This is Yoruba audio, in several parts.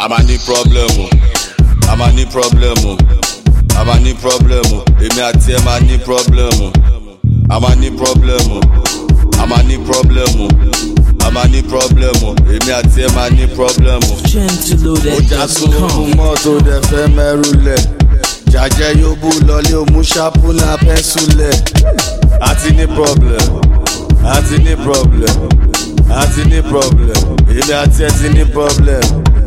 a máa ní problem o a máa ní problem o a máa ní problem o èmi àti ẹ máa ní problem o a máa ní problem o a máa ní problem o a máa ní problem o èmi àti ẹ máa ní problem o. ó já sóhun Gentleloaded.com. mọ́tò dẹ̀ fẹ́ mẹ́rù lẹ̀ jàjẹ́ yóò bú lọlé òmú ṣápúnà pẹ́ńsù lẹ̀ àti ní problem àti ní problem àti ní problem èmi àti ẹ ti ní problem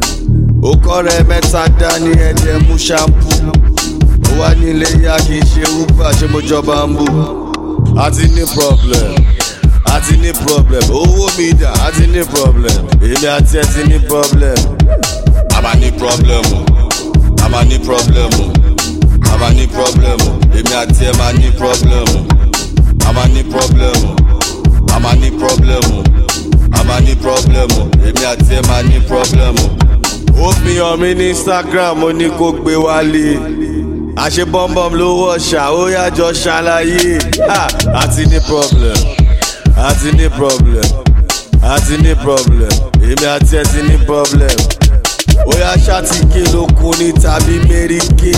ó kọ́ rẹ mẹ́ta dání ẹ̀jẹ̀ mú ṣámpú ó wá nílé yá kì í ṣe uber ṣé mo jọba ń bù àti ní problem àti ní problem owó mi dà àti ní problem èmi àti ẹ ti ní problem a máa ní problem o a máa ní problem o a máa ní problem o èmi àti ẹ máa ní problem o a máa ní problem o a máa ní problem o a máa ní problem o èmi àti ẹ máa ní problem o. ó fi hàn mí ní instagram ó ní kó gbé wálé àṣẹ bọ́m̀bọ́m ló wọ̀ ṣá ó yájọ ṣàlàyé Ah, àti ní problem àti ní problem àti ní problem èmi àti ẹ ti ní problem ó yá ṣàtìké lókun ní tàbí mẹ́ríkè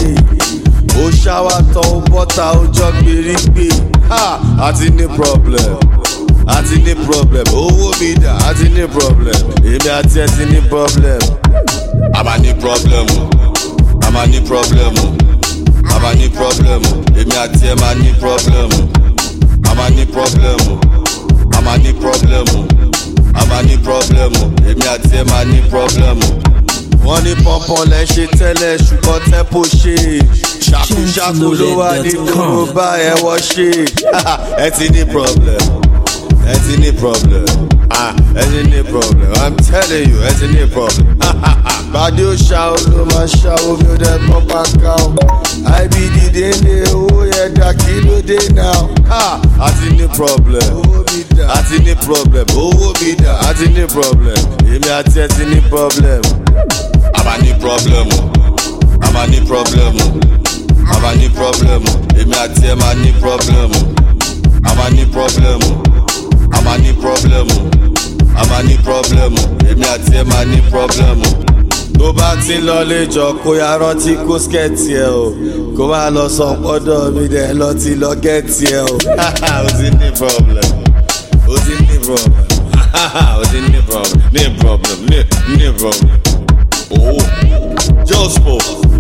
ó ṣáwá tán ó bọ́ta ó jọ gbèrígbè Ha! àti ní problem àti ní problem owó mi dà àti ní problem èmi àti ẹ ti ní problem. a máa ní problem o a máa ní problem o a máa ní problem o èmi àti ẹ máa ní problem o a máa ní problem o a máa ní problem o a máa ní problem o èmi àti ẹ máa ní problem o. wọ́n ní pọ́npọ́n lẹ́ ṣe tẹ́lẹ̀ ṣùgbọ́n tẹ́pọ̀ ṣe ṣàkúṣàkú ló wà ní dúró bá ẹ wọ́ ṣe ẹ ti ní problem ẹ ti ní problem ah ẹ ti ní problem i'm telling you ẹ ti ní problem. bàdé ó ṣá o ló máa ṣá omi ó dẹ pọ́n pàkà o ibd dénde owó yẹn dà kí ló dé náà ah a ti ní problem a ti ní problem owó mi dà a ti ní problem èmi àti ẹ ti ní problem. a máa ní problem o a máa ní problem o a máa ní problem o èmi àti ẹ máa ní problem o a máa ní problem o a máa ní problem o a máa ní problem o èmi àti ẹ máa ní problem o. tó bá ti ń lọ léjọ kó ya rántí kó skẹ́ẹ̀tì ẹ o kó má lọ sọ pọ́dọ̀ mi dẹ̀ lọ ti lọ gẹ́ẹ̀tì ẹ o. o ti ní problem o ti ní problem o ti ní problem ní problem ní ní problem. Oh, Jospo,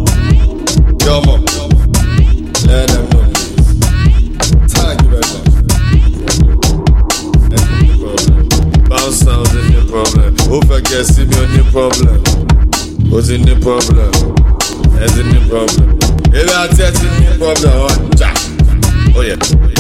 Jomo, let them know please. Thank you very much. That's the problem. Bounce sounds in the problem. Who forget see me on the problem? Who's in the problem? That's in the problem. If I tell you the problem, oh, ja. oh yeah.